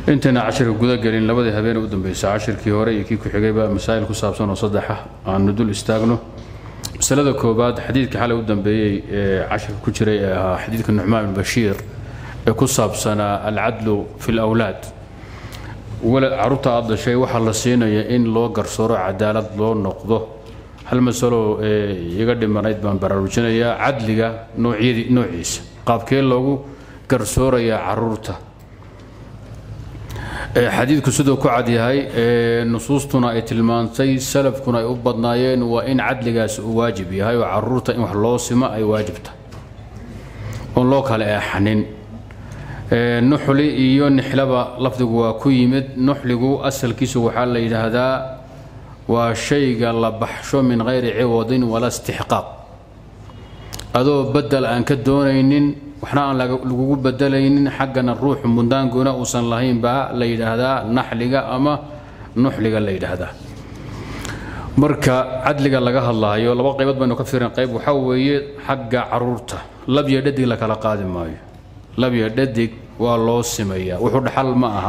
intayna cashirka gudagelin labadii habeen u dambaysa cashirkii hore iyo kii ku-xigayba masaa'il ku saabsan oo saddexa aanu dul istaagno masalada koobaad xadiidka xalay u dambeeyey ee cashirka ku jiray ee ahaa xadiidka nucmaan bin bashiir ee ku saabsanaa alcadlu fi lawlaad caruurta aad dhashay waxaa la siinaya in loo garsooro cadaalad loo noqdo hal masalo ee iga dhimanayd baan baraarujinayaa cadliga noocyadii noociisa qaabkee loogu garsoorayaa caruurta xadiidku siduu ku cadyahay nusuustuna ay tilmaantay salafkuna ay u badnaayeen waa in cadligaas uu waajib yahay oo caruurta in wax loo simo ay waajibta oon loo kale eexanin nuxli iyo nixlaba lafdigu waa ku yimid nuxligu asalkiisu waxaa la yidhaahdaa waa shayga la baxsho min hayri ciwadin wala istixqaaq adoo bedel aan ka doonaynin waxna aan lagugu bedelaynin xaggana ruuxu mundaanguna uusan lahayn baa la yidhaahdaa naxliga ama nuxliga la yidhaahdaa marka cadliga laga hadlaayo laba qaybood baynu ka fiirin qayb waxaa weeye xagga caruurta labyo dhadig la kala qaadi maayo labyo dhadig waa loo simayaa wuxuu dhaxal ma aha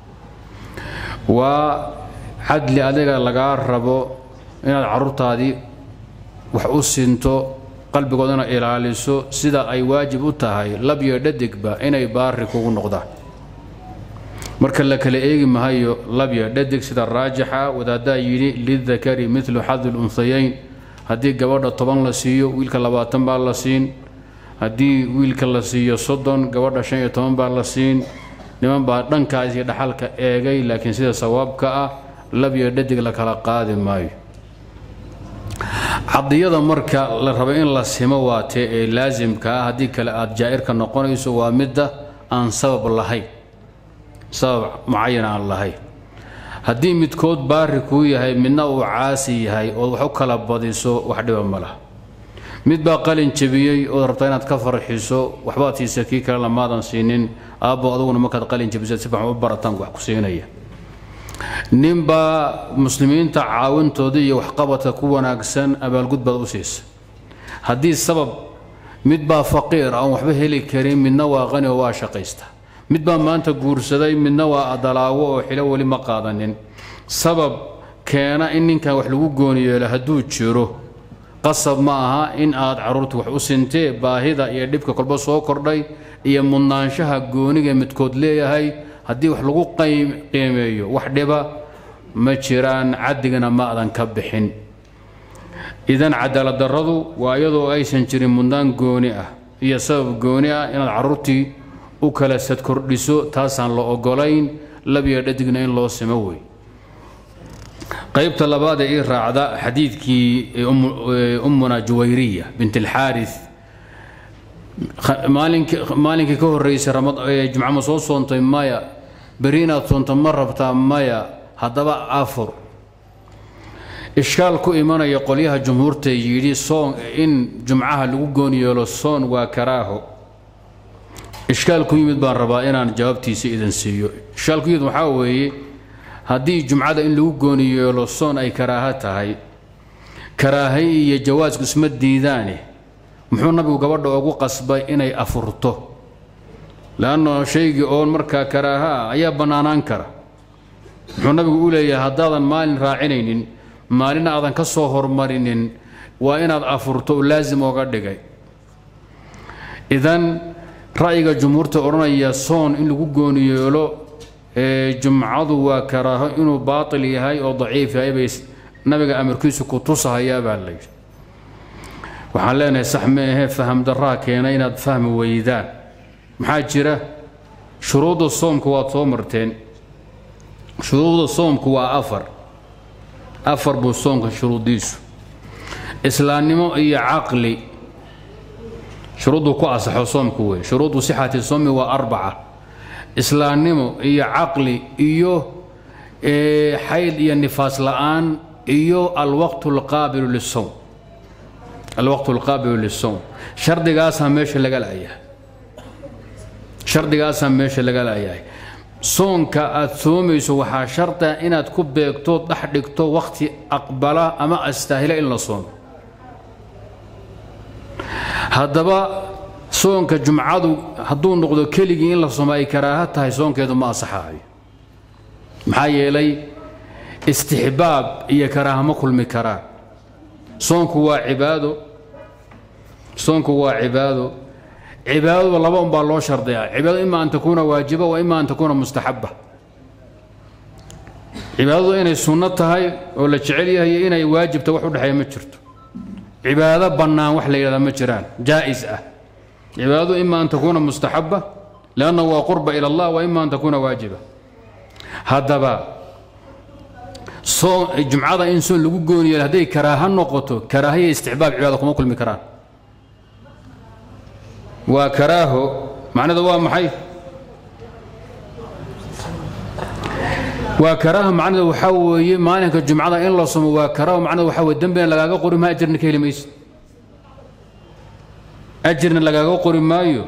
waa cadli adiga lagaa rabo inaad caruurtaadii wax u sinto qalbigoodana ilaaliso sida ay waajib u tahay labyo dhadigba inay baari kugu noqdaan marka la kala eegi mahayo labyo dhadig sida raajixa wadaaddaa yidhi lidakari milu xadi lunhayayn haddii gabadha toban la siiyo wiilka labaatan baa la siin haddii wiilka la siiyo soddon gabadha shan iyo toban baa la siin niman baa dhankaas iyo dhaxalka eegay laakiin sida sawaabka ah labyo dhadig la kala qaadi maayo cadiyada marka la rabo in la simo waatee ee laasimka ah haddii kale aad jaa'irka noqonayso waa midda aan sabab lahayn sabab mucayan aan lahayn haddii midkood baari kuu yahay midna uu caasi yahay ood wax u kala badiso wax dhiba ma laha mid baa qalin jebiyey ood rabtaa inaad ka farxiso waxbaad siisa kii kale lamaadan siinin aabbo aduguna markaad qalin jebisa si fiican u barataan wax ku siinaya ninbaa muslimiinta caawintooda iyo waxqabadka ku wanaagsan abaalgud baad u siisa haddii sabab mid baa faqiir aan waxba heli karin midna waa qani oo waa shaqaysta mid baa maanta guursaday midna waa adalaawo oo xilo weli ma qaadanin sabab keena in ninkan wax lagu gooni yeelo hadduu jiro qasab ma aha in aad caruurta wax u sintee baahida iyo dhibka kolba soo kordhay iyo mudnaanshaha gooniga midkood leeyahay haddii wax lagu qiimeeyo wax dhiba ma jiraan caddigana ma adan ka bixin idan cadaalad darradu waa iyadoo aysan jirin mudnaan gooni ah iyo sabab gooni ah inaad caruurtii u kala sad kordhiso taasaan la ogolayn labiyo dhadigna in loo simo wey qaybta labaad ee ii raacda xadiidkii ummuna juwayriya bint alxaaris maalinkii ka horreysay jumca ma soo soontay maya beri inaad soonto ma rabtaa maya haddaba afur ishkaal ku imanaya qolyaha jumhuurta yidhi soon in jumcaha lagu gooni yeelo soon waa karaaho ishkaal ku yimid baan rabaa inaan jawaabtiisa idin siiyo ishkaal ku yimid waxaa weeye haddii jumcada in lagu gooni yeelo soon ay karaaho tahay karaahay iyo jawaasku isma diidaane muxuu nabigu gabadha ugu qasbay inay afurto leanno shaygii oon markaa karaaha ah ayaa bannaanaan kara muxuu nabigu u leeyahay haddaadan maalin raacinaynin maalin aadan ka soo hormarinin waa inaad afurto oo laasim ooga dhigay idan ra'yiga jumhuurta odhanaya soon in lagu gooni yeelo jumcadu waa karaaho inuu baatil yahay oo daciif yahay bay nabiga amarkiisu ku tusahayaa baa layidhi waxaan leenahay sax ma ahee faham darraa keena inaad fahmi weydaan maxaa jira shuruudda soomka waad soo marteen shuruudda soomku waa afar afar buu soomka shuruuddiisu islaamnimo iyo caqli shuruudduu ku asaxo soomku wey shuruudu sixati soomi waa arbaca islaamnimo iyo caqli iyo xayd iyo nifaas la'aan iyo alwaqtu alqaabilu lisowm alwaqtu alqaabilu lisowm shardigaasaa meesha laga la'yahay shardigaasaa meesha laga la'yahay soonka aad soomayso waxaa sharda inaad ku beegto dhex dhigto wakhti aqbala ama astaahila in la soomo haddaba soonka jumcadu hadduu noqdo keligii in la soomo ay karaaha tahay soonkeedu ma asaxaayo maxaa yeelay istixbaab iyo karaaha ma kulmi karaan soonku waa cibaado soonku waa cibaado cibaadadu laba un baa loo shardiyaa cibaadadu ima an takuuna waajiba wa ima an takuuna mustaxaba cibaadadu inay sunno tahay oo la jecel yahay iyo inay waajibta wax u dhexeeya ma jirto cibaado bannaan wax la yidhahdaa ma jiraan jaa'is ah cibaadadu ima an takuuna mustaxaba lianna waa qurba ila allah wa ima an takuuna waajiba haddaba jumcada in soon lagu gooni yeelo hadday karaaha noqoto karaahiya istixbaab cibaada kuma kulmi karaan waa karaaho macnada waa maxay waa karaaho macnada waxaa weeye maalinka jumcada in la somo waa karaaho macnada waxaa weye dembina lagaaga qori maayo ajirna ka heli maysid ajirna lagaaga qori maayo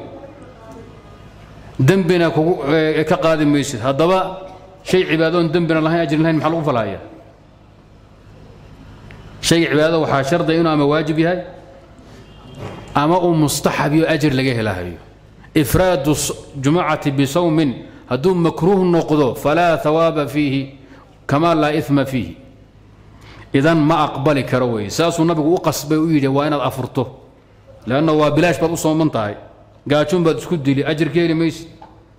dembina kugu ka qaadi maysid haddaba shay cibaadoon dembina lahayn ajrin lahayn maxaa lagu falhayaa shayga cibaadada waxaa shardiya inuu ama waajib yahay ama uu mustaxab iyo ajir laga helahayo ifraadu jumucati bisawmin hadduu makruuh noqdo falaa hawaaba fiihi kama laa ima fiihi idan ma aqbali karo wey saasuu nabigu u qasbay u yidhi waa inaad afurto leanna waa bilaash baad u sooman tahay gaajoon baad isku dili ajir ka heli maysid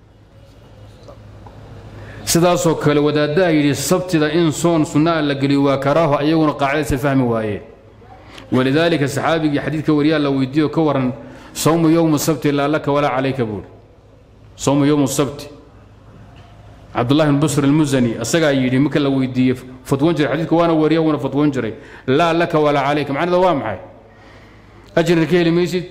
sidaasoo kale wadaaddaha yidhi sabtida in soon sunnaa la geliyo waa karaaho ayaguna qaacidaysa fahmi waayeen walidaalika saxaabigii xadiidka wariyaa la weydiiyo ka waran sawmu yowmu sabti laa laka walaa calayka buuri sawmu yowmu sabti cabdullahi bn busr almusani asagaa yidhi marka la weydiiyey fatwoon jiray xadiidka waana wariya wuuna fatwoon jiray laa laka walaa calayka macnada waa maxay ajirna ka heli maysid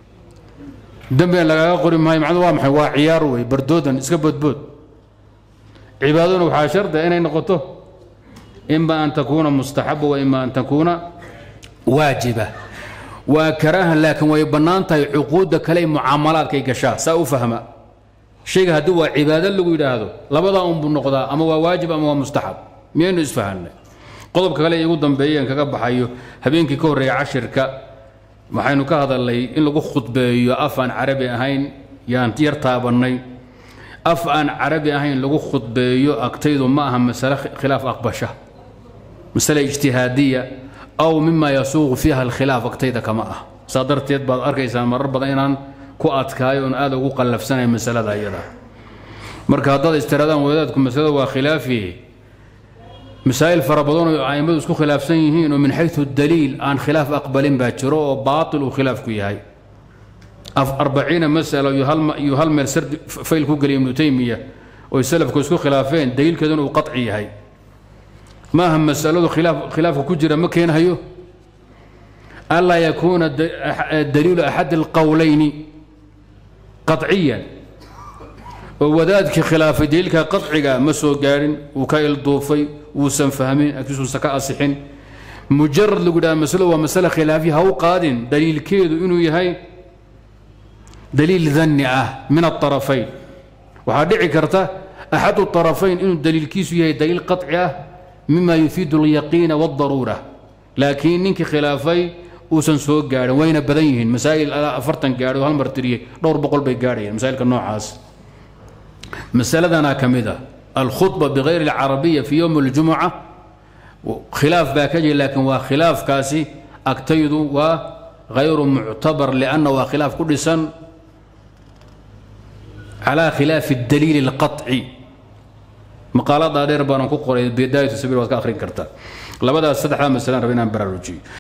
dembina lagaaga qori maayo macnada waa maxay waa ciyaar wey bardoodan iska boodbood cibaadaduna waxaa shardiga inay noqoto ima an takuuna mustaxaba wa ima an takuuna waajiba waa karaaha laakiin way bannaan tahay cuquudda kale mucaamalaadkay gashaa saa u fahma shayga haddii waa cibaado lagu yidhaahdo labadaa unbuu noqdaa ama waa waajib ama waa mustaxab miyaynu isfahanay qodobka kale igu dambeeyeen kaga baxayo habeenkii ka horreeya cashirka waxaynu ka hadalnay in lagu khudbeeyo af aan carabi ahayn yaan yar taabannay af aan carabi ahayn lagu khudbeeyo agtaydu ma aha masale khilaaf aqbasha masale ijtihaadiya aw mima yasuuqu fiiha alkhilaaf agtayda kama ah saa darteed baad arkaysaan marar badan inaan ku adkaayo oon aad ugu qallafsanay masalada iyada marka haddaad istiraadaan wadaadku masalada waa khilaafi masaa'il fara badan oo a'immadu isku khilaafsan yihiin oo min xaysu daliil aan khilaaf aqbalin baa jiro oo baatil uu khilaafku yahay arbaciina masalo iyo hal meel sardi fayl ku geliya ibnu taymiya oy salafku isku khilaafeen daliilkeeduna uu qaci yahay maaha masaladu khilaafka ku jira ma keenhayo anlaa yakuuna daliilu axadi alqowlayni qaciyan oo wadaadkii khilaafay daliilka qaciga ma soo gaadhin wuu ka ilduufay wuusan fahmin agtiisuusan ka asixin mujarad lagu dhaha masalo waa masale khilaafiya ha u qaadin daliilkeedu inuu yahay daliil danni ah min aarafayn waxaa dhici karta axadu arafayn inuu daliilkiisu yahay daliil qaci ah mima yufiidu alyaqiina wاdaruura laakiin ninkii khilaafay uusan soo gaadhin wayna badan yihiin masaa'il afartan gaadhay oo hal mar tiriyey dhowr boqol bay gaadhayeen masaa'ilka noocaas masaladana ka mid ah alkhudba bikayri alcarabiya fi yowmi اljumuca khilaaf baa ka jira laakiin waa khilaafkaasi agtaydu waa hayru muctabar lianna waa khilaaf ku dhisan calaa khilaafi اdaliil اlqaطci maqaaladaa dheer baanan ku qoray bidaayatu sabiil waad ka akhrin kartaa labadaas saddexdaa masalaan raba inaan baraarujiyo